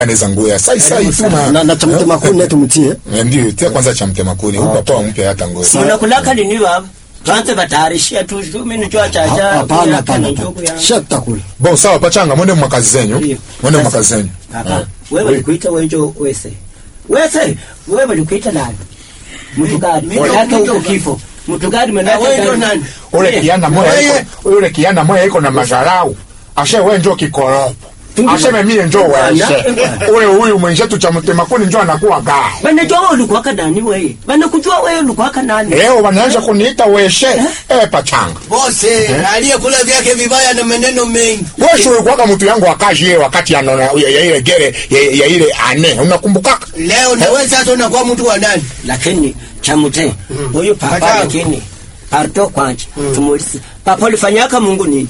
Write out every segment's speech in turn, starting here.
anaweza ngoya sai sai tu na na na cha mtema kuni tumtie Eh, ndio tia kwanza cha mtema kuni huyu papa wa mpya hata ngoya munakulaka lini baba twanze batayarishia tu shumi nicho chacha hapana hapana shatakula bon sawa pachanga mwende mwakazi zenyu Ndio. mwende Sasa- mwakazi zenyu Hapa wewe walikuita wenjo wese wese wewe walikuita nani mtu gani manake huko kifo mtu gani manake wewe ndo nani? ule Eh, kiana moya Wewe- iko ule kiana moya iko na mazarau ashe we njo kikoropo aseme mie njo weshe ule huyu mwenzetu cha mtema kuni njo anakuwa gaa banajua wewe ulikuwa nani wewe banakujua wewe ulikuwa nani leo wanaanza kuniita weshe eh pachanga bose aliyekula vyake vibaya na maneno mengi wewe ulikuwa mtu yangu wakazi ile wakati anona ya ya ile gere ya, ya ile ane unakumbukaka leo nawe sasa unakuwa mtu wa nani lakini chamute huyu papa Pachanga. lakini parto kwanje tumuulize papa ulifanyaka Mungu nini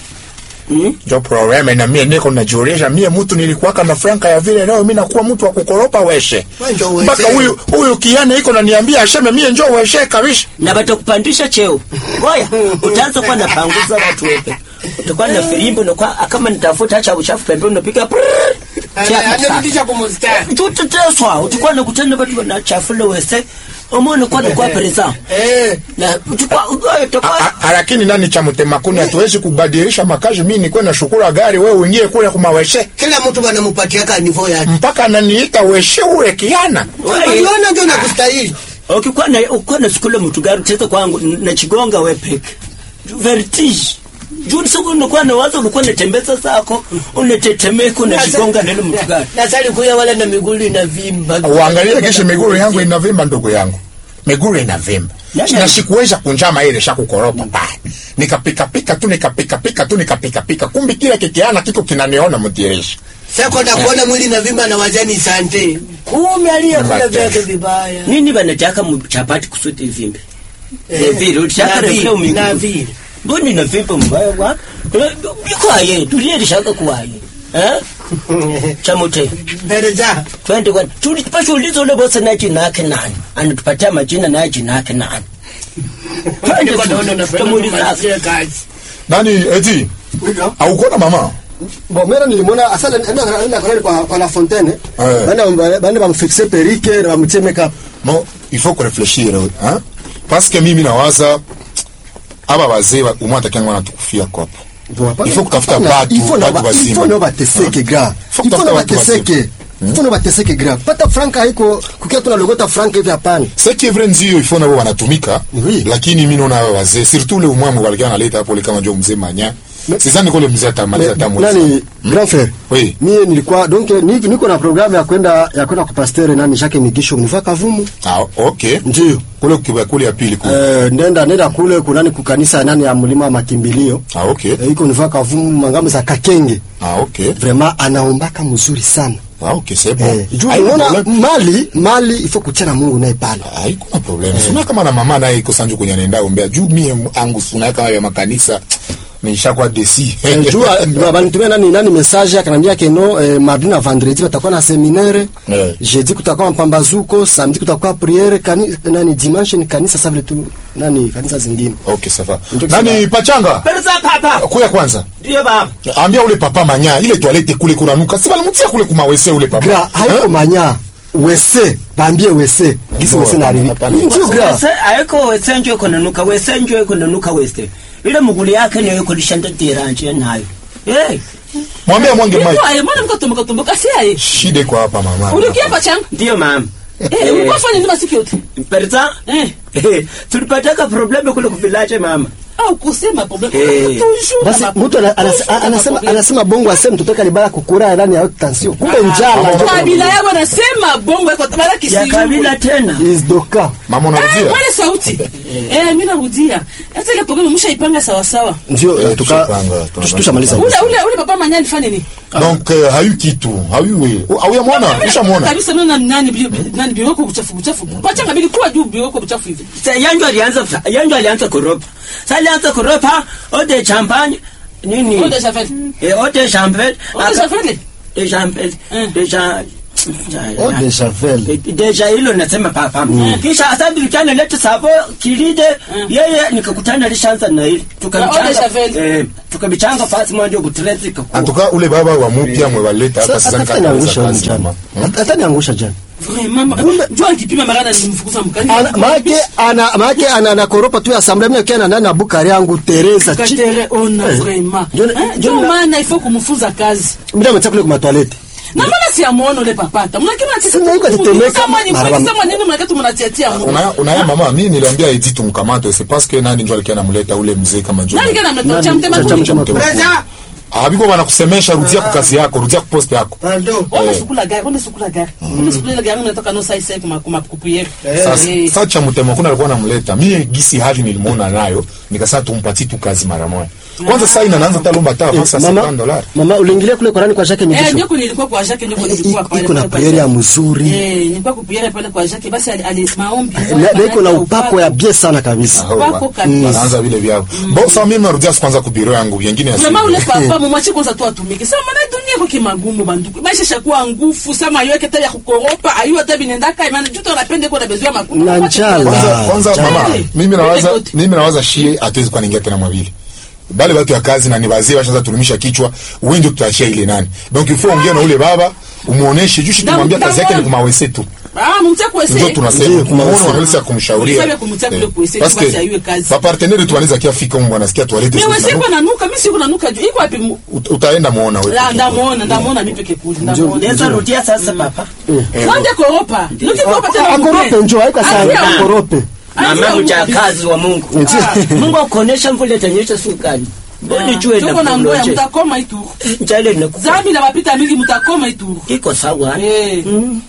Hmm? njo probleme na mie niko najiuliza mie mtu nilikuwaka na franka ya vile leo mi nakuwa mtu wa kukoropa weshe Wewe njo weshe. mpaka huyu huyu kiana iko naniambia aseme mie njo weshe kabisa na batakupandisha cheo ngoya utaanza kuwa napanguza watu wepe utakuwa na filimbi unakuwa kama nitafuta acha uchafu pembeni unapiga prrrr, chapa sana. anarudisha kumustari tuteteswa utakuwa nakutana watu wanachafula wese umone kwa nakuwa pereza eh na utakuwa utakuwa A- a- lakini nani cha mtemakuni hatuwezi kubadilisha makazi mi nikuwe na shukura gari wewe uingie kule kumaweshe kila mtu wanampatia kanifo yake mpaka ananiita weshe ule kiana uliona ndio nakustahili ukikuwa na ukikuwa na sikule mtu gari utaweza kwangu na chigonga we peke vertige juu siku unakuwa na wazo ulikuwa unatembeza zako unatetemeka unachigonga nilo mtu gari nasali kuya wala na miguu inavimba uangalie kesho miguru yangu inavimba ndugu yangu miguru inavimba Yaani- na sikuweza kunjama ile sha kukoropa pale nikapikapika tu nikapikapika tu nikapikapika kumbi kile kikiana kiko kinaniona mdirisha sako na kuona mwili inavimba na wajani sante kumi aliyekula vyake vibaya nini banataka mchapati kusudi vimbe Eh, vile ulitaka na refleo vile, na mingi vile. mboni na vimbe mbaya wa bikwaye tuliyelishaka kuwaye eh chamote mbele za twende kwani tulipasha ulizo ule bosi na jina yake nani anatupatia majina na jina yake nani twende Ndio naona tu- unapenda tumuulize kumalizia kazi nani eti aukona mama bon mera nilimwona asa enda enda kwa kwa kwa la fontaine Eh. bana bana bamfixe perike na bamtie makeup no il faut kurefleshir hein? parce que mimi nawaza aba wazee wa- umwe atakianga wanatukufia kopo Il faut kutafuta batu, batu wazima. ifo nao bateseke gra Faut ifo kutafuta nao batu bateseke ifo nao bateseke gra pata franka haiko kukia tunalogota franka hivi hapana ce qui est vrai ndio il faut nabo wanatumika Oui. lakini mimi naona aba wazee surtout ule umwamu walikuwa analeta hapo ule kama ndio mzee manya sizani kule mzee atamaliza tamu nani grand frère Oui. mie nilikuwa donc ni- niko na programme ya kwenda ya kwenda kupastere nani Jacques Migisho mnifaa kavumu ah okay ndio kule kiba kule ya pili kule eh nenda nenda kule kunani kukanisa nani ya mlima wa makimbilio ah okay eh, iko nifaa kavumu mangamu za kakenge ah okay vraiment anaombaka mzuri sana ah okay c'est bon eh, juu Haiko unaona problème. mali mali ifo kuchana Mungu naye pale haiko na problem suna kama na mama naye iko sanju kwenye anaenda ombea juu mie angu suna kama ya makanisa nishakuwa desi Eh, juu ah, banitumia nani nani message akanambia keno eh, mardi na vendredi batakuwa na seminaire Eh. jeudi kutakuwa mpambazuko samedi kutakuwa priere kani, nani dimanche ni kanisa sa vile tu nani kanisa zingine okay sawa Ndio nani pachanga pereza papa kuya kwanza ndio baba ambia ule papa manya ile toilette kule kunanuka si balimutia kule kumawese ule papa gra haiko manya wese bambie wese gisi Bora, wese na arivi hapana. ndio gra wese ayeko wese njo iko nanuka wese njo iko nanuka wese ile muguli yake niyo iko lishanda tiranje nayo eh mwambie mwange mai Aye, mbona mkatomboka tomboka si aye? shida iko hapa mama Ulikia pachanga? ndio mama Eh, ulikuwa fanya nini masiku yote? pereza Eh. eh tulipataka probleme kule kuvilaje mama Au kusema problem. Eh. Toujours. basi na mtu ana- ana- maproblème. anasema anasema bongo aseme mtoto wake alibala kukura ndani ya haute tension kumbe njala ndio kabila yako anasema bongo iko tabara ya kisi. kabila tena is doka mama Eh, unarudia mwale sauti. Eh, mimi narudia. Hata ile problem mshaipanga sawa sawa. ndio Eh, eh, tuka tushapanga, tush- tushamaliza Ule ule ule papa manya alifanya nini? donc euh, hayu kitu hayu we auya mwana ushamwona Kabisa nani nani bio nani bio kwa uchafu uchafu. Pachanga bilikuwa juu bio kwa uchafu hivi. Sa- yanjo alianza yanjo alianza kuropa sa alianza kuropa ode champagne nini Ode champagne. eh ode champagne Ode champagne? de champagne Mm. de cha Oh, de Javel. deja hilo nasema papa kisha asadi likana lete savo kilide yeye nikakutana lishanza na hili Na Ode Javel. eh tukabichanga fasi moja butrezi antuka ule baba wa mupya mwebaleta hapa Sasa sidhani hata kama niangusha ataweza huyu kazi mjana. mama. Hata- Hata niangusha jana. Vraiment, jua nikipima magana nilimfukuza mkani. Ana- Maake ana maake ana nakoropa tu assemblée mimi akiwa na nani na bukari yangu Teresa. chi- Katere ona Eh. vraiment. Ndio- Eh, ndio Ndio na- maana ifo kumfunza kazi. Mimi nimetia kule kwa toilette. Na maana si amuona ule papata. Mnakima sisi. Sasa yuko atetemeka. Kama ni Maraba- kama nini mnakatu mnatiatia mu. Una- unaya mama mi niliambia edi tumkamate c'est parce que nani njo alikuwa anamleta ule mzee kama njo Nani kana mtoto cha Nani- mtema cha- cha- kuni? cha- cha- Brother, abiko wanakusemesha rudia kwa kazi yako rudia kwa poste yako pardon. Ona sukula gari, ona sukula gari. Ona sukula gari unatoka no sai sai kuma kuma kupuyere. sasa Eh. sasa cha mtema kuna alikuwa anamleta mie gisi hali nilimuona nayo nikasema tumpatie tu kazi mara moja kwanza sasa inaanza talomba ta avance ya 50 dollars Mama uliingilia kule kwa nani kwa Jacques Eh, Migisho? ndio nilikuwa kwa Jacques ndio nilikuwa pale. Iko na pale kwa priere ya Jacques. mzuri. Eh, nilikuwa kupuyere pale kwa Jacques basi ali- ali maombi. Na na iko na upako ya bien sana kabisa. Wako kabisa. wanaanza vile vyao bo sasa mimi narudia kwanza kubiro yangu vingine ya Mama ule siku. papa mumwache kwanza tu atumike. Sasa maana dunia kwa kimagumu banduku. Maisha shakuwa ngufu sama yoke taya ya kukoropa ayu hata binendaka imani juto anapende kwa na bezwa makumu. Na njala. kwanza kwanza Chai. mama Chai. mimi nawaza Very good. mimi nawaza shie hatuwezi kwa ningia tena mwavili bale watu ya kazi na ni wazee washaanza tulimisha kichwa wewe ndio tutaachia ile nani donc il faut ongea na ule baba umuoneshe juu shi Ndamu- tumwambia kazi yake ni ndamu- kumawese tu Ah, mumtia kwese. ndio tunasema Ndio, kumuona kumawese. wanaweza kumshauria Sabe kumtia kule Eh, kuwese, parce basi que aiwe kazi. ba partenaire tu wanaweza kia fika mbwa nasikia toilette Mimi sasa, wewe siko nanuka, mimi siko nanuka juu. Iko wapi? mu- ut- utaenda muona wewe La ndamuona, ndamuona mimi peke kuli. Ndamuona. Unaweza rudia sasa papa Wande koropa. Nuki koropa tena. Akorope njoo haika sana Ambia- akorope. mama mjakazi wa Mungu Ndio. Mungu akuonesha mvule tanyesha sukani mbona jue Tuko na ngoya mtakoma ituru. njale nakufa Zambi na mapita mingi mtakoma ituru. iko sawa Eh.